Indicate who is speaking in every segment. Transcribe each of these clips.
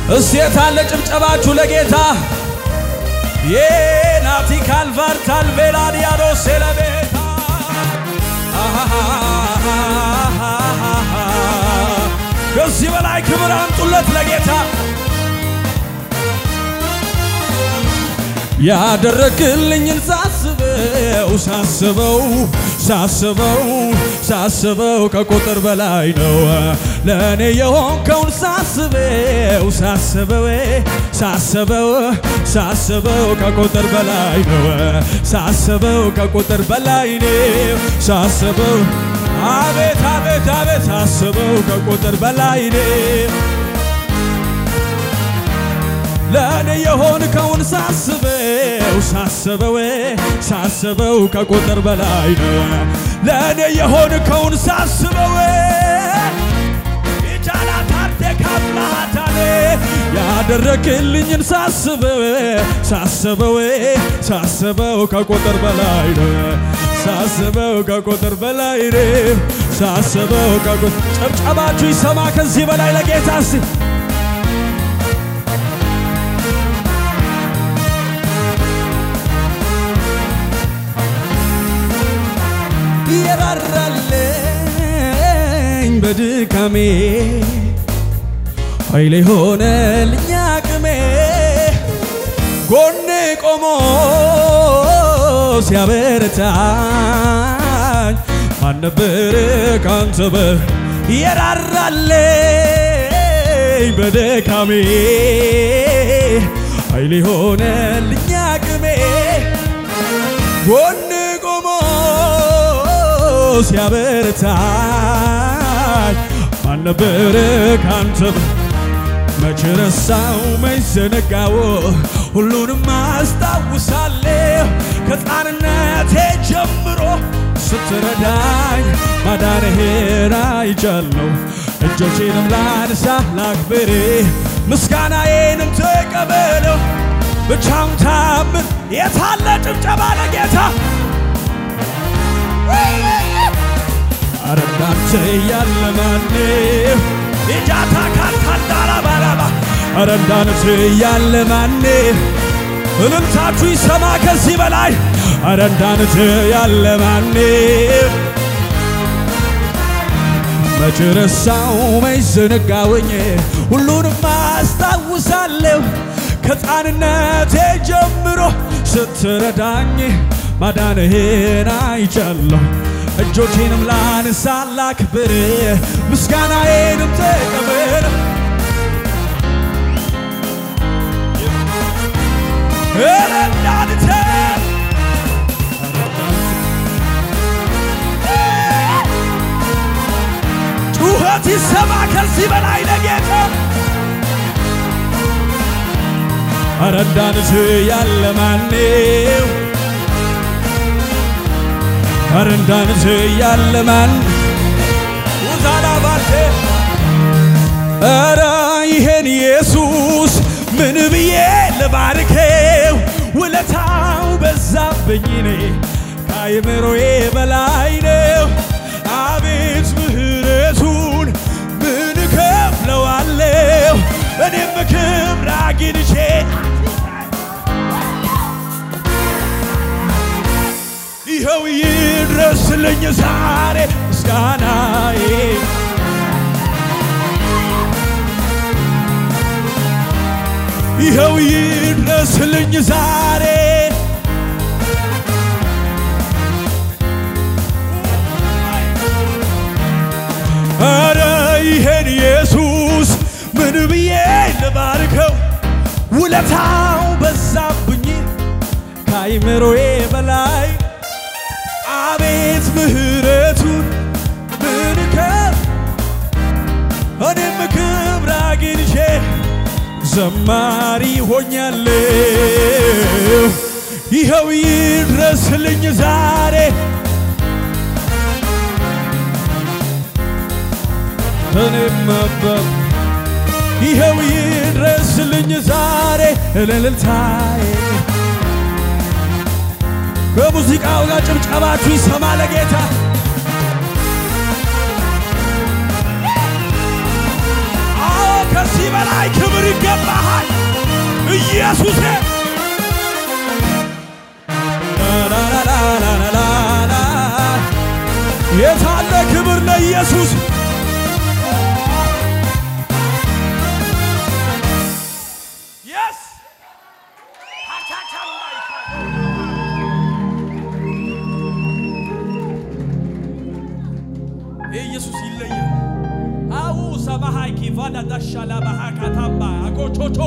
Speaker 1: እስቴት አለ ጭብጨባችሁ ለጌታ የናቲ ካልቫር ታልቬላዲያዶ ሴለቤታ ከዚህ በላይ ክብር አምጡለት ለጌታ ያደረግልኝን ሳስበው ሳስበው ሳስበው ሳስበው ከቁጥር በላይ ነው ለእኔ የሆንከውን ሳስበው ሳስበው ሳስበው ሳስበው ከቁጥር በላይ ነው ሳስበው ከቁጥር በላይ ነው ሳስበው አቤት አቤት አቤት ሳስበው ከቁጥር በላይ ነው ለእኔ የሆንከውን ሳስበው ሳስበው ሳስበው ከቁጥር በላይ ነው ለእኔ የሆንከውን ሳስበው ይቻላ ታርቴ ካብላታኔ ያደረግልኝን ሳስበው ሳስበው ሳስበው ከቁጥር በላይ ነው ሳስበው ከቁጥር በላይ ነው ሳስበው ከቁጥር ጨብጨባችሁ ይሰማ ከዚህ በላይ ለጌታ እስቲ የራራልኝ በድካሜ ኃይሌ ሆነልኝ አቅሜ ጎኔ ቆሞ ሲያበረታኝ ማን ነበር ካንተ በ የራራልኝ በድካሜ ኃይሌ ሆነልኝ አቅሜ ጎን ቆሞ ሲያበረታኝ ማን ነበር ካንተ መች ረሳው መች ዘነጋው ሁሉንም አስታውሳለሁ ከሕፃንነቴ ጀምሮ ስትረዳኝ ማዳንህን አይቻለሁ እጆቼንም ላንሳ ላክብር ምስጋናዬንም ተቀበለው ብቻውን ታምን የታለ ጭብጨባ ለጌታ አረ እንዳንተ ያለ ማንም ኢጃታ ካታንዳራ ባራባ አረ እንዳንተ ያለ ማንም እልልታችሁ ይሰማ ከዚህ በላይ አረ እንዳንተ ያለ ማንም መች ረሳው መች ዘነጋውኝ ሁሉንም አስታውሳለሁ ከሕፃንነቴ ጀምሮ ስትረዳኝ ማዳንህን አይቻለሁ እጆቼንም ላንሳ ላክብር ምስጋናዬንም ተቀበል ረዳንተ ጩኸት ይሰማ ከዚህ በላይ ለጌታ አረ እንዳንተ ያለ ማነው? አረ እንዳንተ ያለ ማን ውዛላ ባቴ አረ ይሄን ኢየሱስ ምን ብዬ ልባርከው? ውለታው በዛብኝ እኔ ከአእምሮዬ በላይ ነው። አቤት ምሕረቱን ምን እከፍለዋለሁ? እኔም ክብር አግኝቼ ይኸው ይድረስልኝ ዛሬ ምስጋናዬ ይኸው ይድረስልኝ ዛሬ አረ ይሄን ኢየሱስ ምን ብዬ ልባርከው? ውለታው በዛብኝ ከአይምሮዬ በላይ አቤት ምሕረቱን ምን ከፍ እኔም ክብር አግኝቼ ዘማሪ ሆኛለሁ። ይኸው ይድረስልኝ ዛሬ እኔም መበብ ይኸው ይድረስልኝ ዛሬ እልልታዬ ከሙዚቃው ጋር ጭብጨባችሁ ይሰማ ለጌታ አዎ ከዚህ በላይ ክብር ይገባ ኢየሱሴ ላላላላላላላ የታለ ክብር ለኢየሱስ የስ ኢየሱስ ይለያል። አው ሰባሃይ ኪቫዳ ዳሻላ ባሃካታባ አጎቾቾ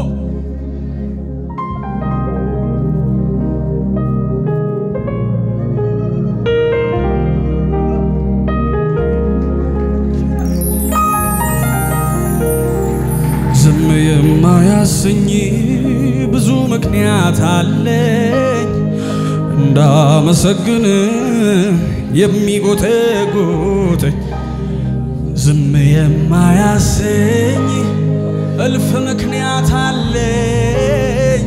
Speaker 1: ዝም የማያሰኝ ብዙ ምክንያት አለኝ እንዳመሰግን የሚጎተጉተኝ ዝም የማያሰኝ እልፍ ምክንያት አለኝ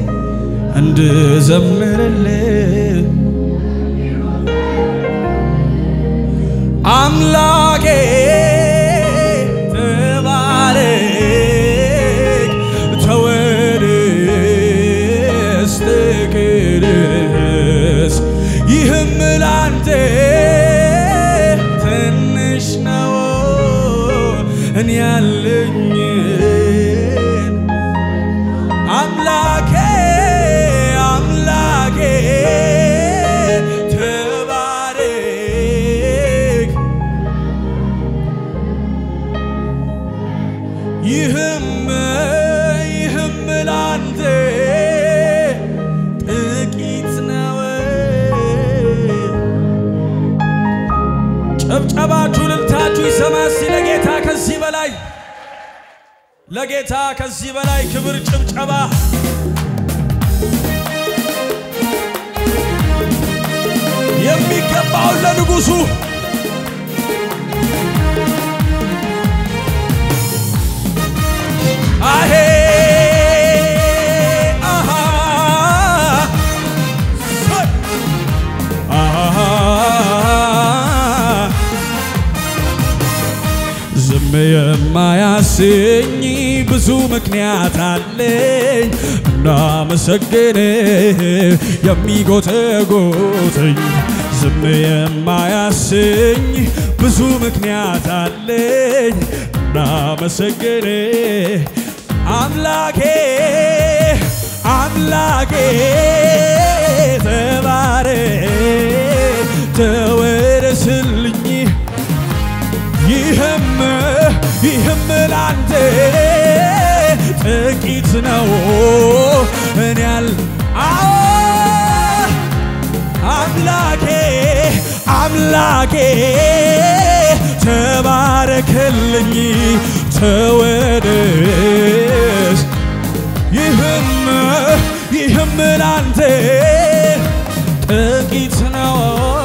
Speaker 1: እንድዘምርልህ አምላኬ ተባረክ ተወደስ ትቅደስ ይህም ላንተ ትንሽ ነው እኔ ያለኝን አምላኬ አምላኬ ተባረክ ይህም ይህም ላንተ ጥቂት ነው። ጨብጨባችሁ ልልታችሁ ይሰማ እስቲ ለጌታ ከዚህ በላይ ለጌታ ከዚህ በላይ ክብር ጭብጨባ የሚገባውን ለንጉሡ አሄ አሃ ሰይ አሃ ዝም የማያሰኝ ብዙ ምክንያት አለኝ እንዳመሰግን የሚጎተጎተኝ ዝም የማያሰኝ ብዙ ምክንያት አለኝ እንዳመሰግን አምላኬ አምላኬ ተባረክ ተወደስልኝ ይህም ይህም ላንተ ጥቂት ነው እኔ ያል አዎ አምላኬ አምላኬ ተባረክልኝ ተወደስ ይህም ይህም ላንተ ጥቂት ነው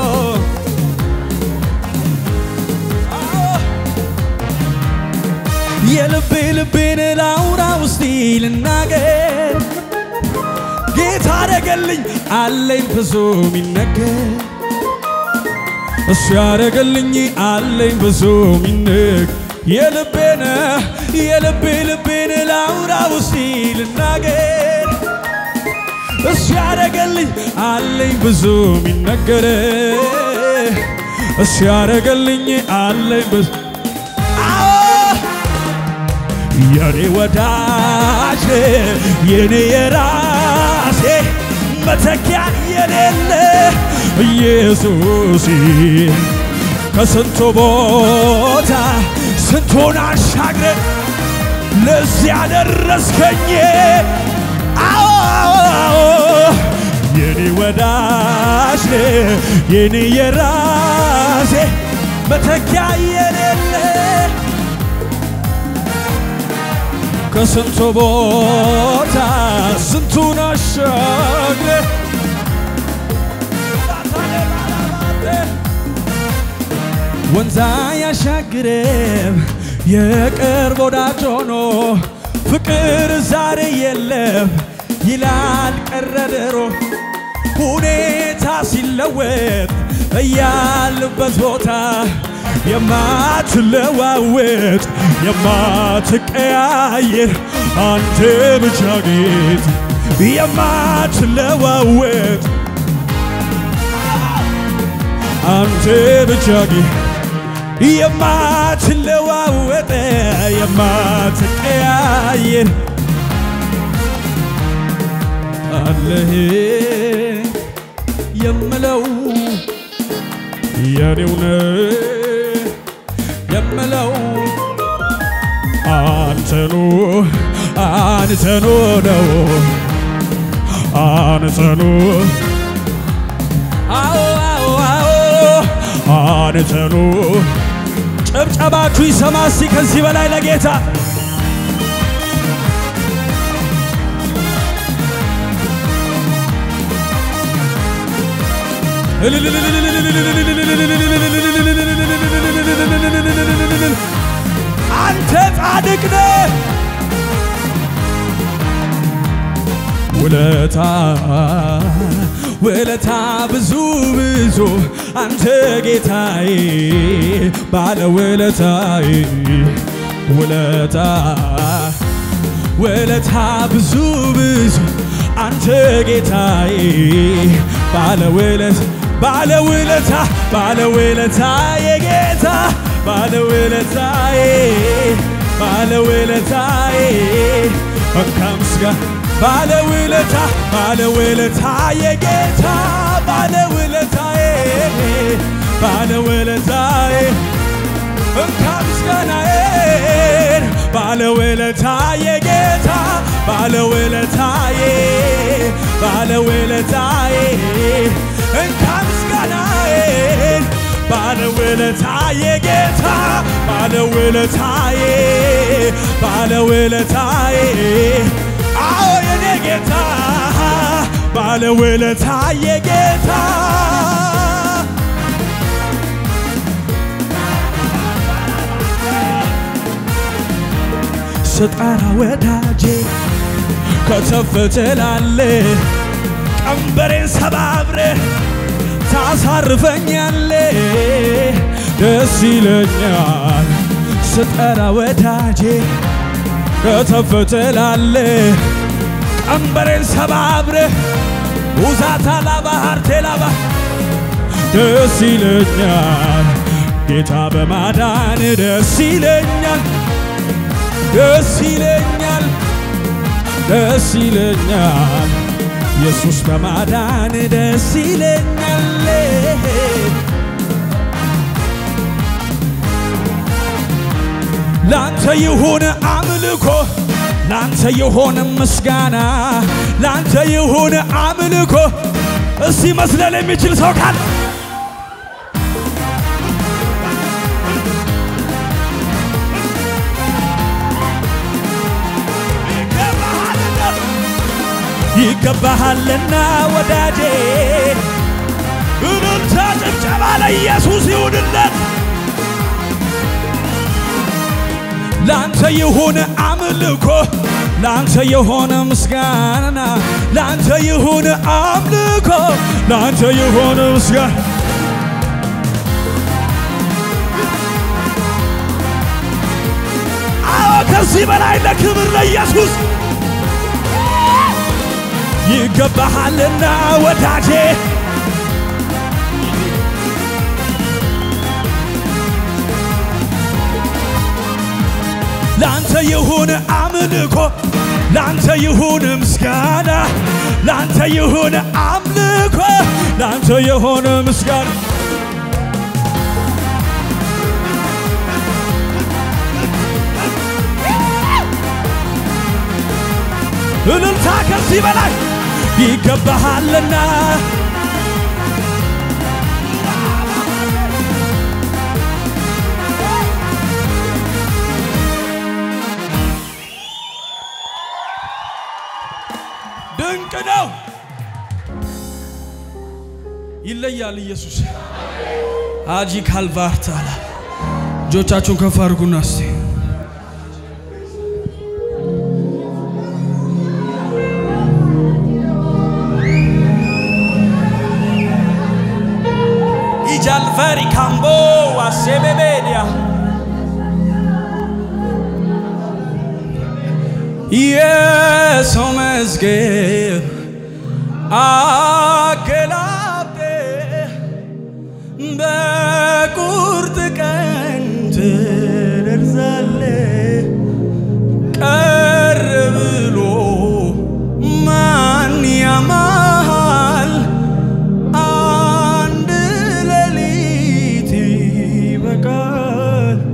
Speaker 1: የልቤ ልቤን ላውራ ውስጥ ልናገር ጌታ አደረገልኝ አለኝ ብዙ ሚነገር እሱ ያደረገልኝ አለኝ ብዙ ሚነግ የልቤን የልቤ ልቤን ላውራ ውስጥ ልናገር እሱ ያደረገልኝ አለኝ ብዙ ሚነገር እሱ ያደረገልኝ አለኝ ብዙ የኔ ወዳጅ የኔ የራሴ መተኪያ የሌለ ኢየሱስ ከስንቱ ቦታ ስንቱን አሻግረ ለዚህ ያደረስከኝ አዎ የኔ ወዳጅ የኔ የራሴ መተኪያ የሌለ ከስንቱ ቦታ ስንቱን አሻግረ ወንዛ ያሻግረም የቅርብ ወዳጅ ሆኖ ፍቅር ዛሬ የለም ይላል ቀረ ድሮ ሁኔታ ሲለወጥ እያልበት ቦታ የማትለዋወጥ የማትቀያየር አንተ ብቻ ጌታ የማትለዋወጥ አንተ ብቻ ጌታ የማትለዋወጥ የማትቀያየር አለህ የምለው የኔው ነህ የምለው አንተኑ አንተኑ ነው አንተኑ አዎ አዎ አዎ አንተኑ ጭብጨባችሁ ይሰማ እስቲ ከዚህ በላይ ለጌታ አንተ ጻድቅ ነህ ውለታ ውለታ ብዙ ብዙ አንተ ጌታዬ ባለ ውለታዬ ውለታ ውለታ ብዙ ብዙ አንተ ጌታዬ ባለ ውለት ባለ ውለታ ባለ ውለታዬ ጌታ ባለ ውለታዬ ባለ ውለታዬ እንካ ምስጋና ባለ ውለታ ባለ ውለታዬ ጌታ ባለ ውለታዬ ባለ ውለታዬ እንካ ምስጋናዬን ባለ ውለታዬ ጌታ ባለ ውለታዬ ባለ ውለታዬ እንካ ምስጋናዬን ባለ ውለታዬ ጌታ ባለ ውለታዬ ባለ ውለታዬ አዎ የኔ ጌታ ባለ ውለታዬ ጌታ ስጠራ ወዳጄ ከተፍ ትላለ ቀንበሬን ሰባብረ ታሳርፈኛለ ደስ ይለኛል ስጠራ ወዳጄ ከተፍ ትላለ ቀንበሬን ሰባብረ ውዛታ ላባሃር ቴላባ ደስ ይለኛል ጌታ በማዳን ደስ ይለኛል ደስ ይለኛል ደስ ይለኛል ኢየሱስ በማዳን ደስ ይለኛል ላንተ ይሁን አምልኮ ላንተ ይሁን ምስጋና ላንተ ይሁን አምልኮ እስቲ መስለል የሚችል ሰው ካለ ይገባሃልና ወዳጄ እልልታ ጭብጨባ ለኢየሱስ ይሁንለት ላንተ የሆነ አምልኮ ላንተ የሆነ ምስጋና ላንተ የሆነ አምልኮ ላንተ የሆነ ምስጋና አዎ ከዚህ በላይ ለክብር ለኢየሱስ ይገባሃልና ወዳጄ ላንተ ይሁን አምልኮ ላንተ ይሁን ምስጋና ላንተ ይሁን አምልኮ ላንተ ይሁን ምስጋና እልልታ ከዚህ በላይ ይገባሃልና ድንቅ ነው። ይለያል ኢየሱስ አጂ ካልቫርታላ እጆቻችሁን ከፍ አድርጉና እስቲ ኢጃልፈሪ ካምቦ ዋሴቤቤዲያ በሰው መዝገብ አገላብጤ በቁርጥ ቀን ትደርሳለ ቀር ብሎ ማን ያማሃል? አንድ ሌሊት ይበቃል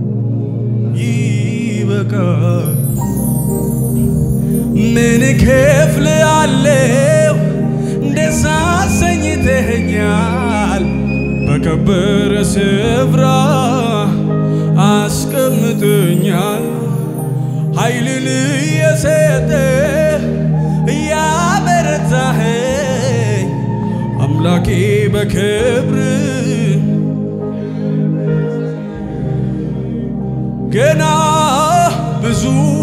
Speaker 1: ይበቃል። ምን ክፍል አለው እንደዛ አሰኝተኸኛል በከበረ ስፍራ አስቀምጠኛል ኃይልን እየሰጠ እያበረታኸኝ አምላኬ በክብር ገና ብዙ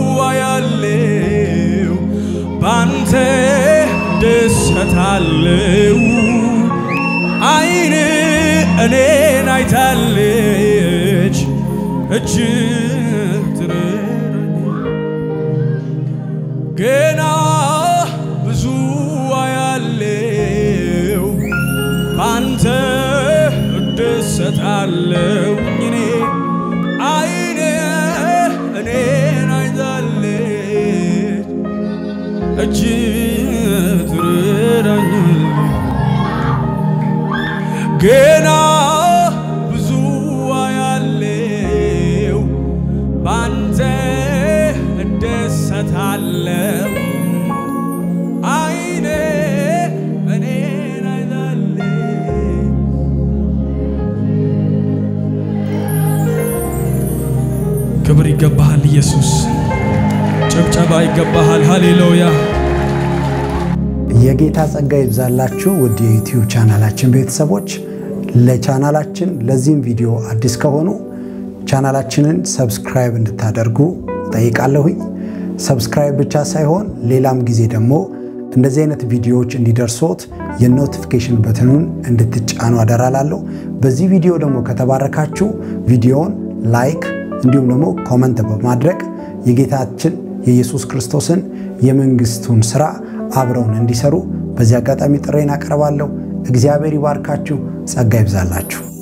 Speaker 1: አያለው ባንተ ደሰታለው አይን እኔን አይታለች እጅ ትረዳኝ ገና ብዙ አያለው ባንተ እደሰታለው እኔ አይን እኔን አይታለች እጅ ትረዳኛለች ገና ብዙ አያለው ባንተ እደሰታለው አይኔ እኔን አይታለች ክብር ይገባሃል ኢየሱስ ጭብጨባ ይገባሃል ሃሌሉያ
Speaker 2: የጌታ ጸጋ ይብዛላችሁ ውድ የዩቲዩብ ቻናላችን ቤተሰቦች። ለቻናላችን ለዚህም ቪዲዮ አዲስ ከሆኑ ቻናላችንን ሰብስክራይብ እንድታደርጉ ጠይቃለሁኝ። ሰብስክራይብ ብቻ ሳይሆን ሌላም ጊዜ ደግሞ እንደዚህ አይነት ቪዲዮዎች እንዲደርሶት የኖቲፊኬሽን በትኑን እንድትጫኑ አደራላለሁ። በዚህ ቪዲዮ ደግሞ ከተባረካችሁ ቪዲዮውን ላይክ እንዲሁም ደግሞ ኮመንት በማድረግ የጌታችን የኢየሱስ ክርስቶስን የመንግስቱን ስራ አብረውን እንዲሰሩ በዚህ አጋጣሚ ጥሬን አቀርባለሁ። እግዚአብሔር ይባርካችሁ፣ ጸጋ ይብዛላችሁ።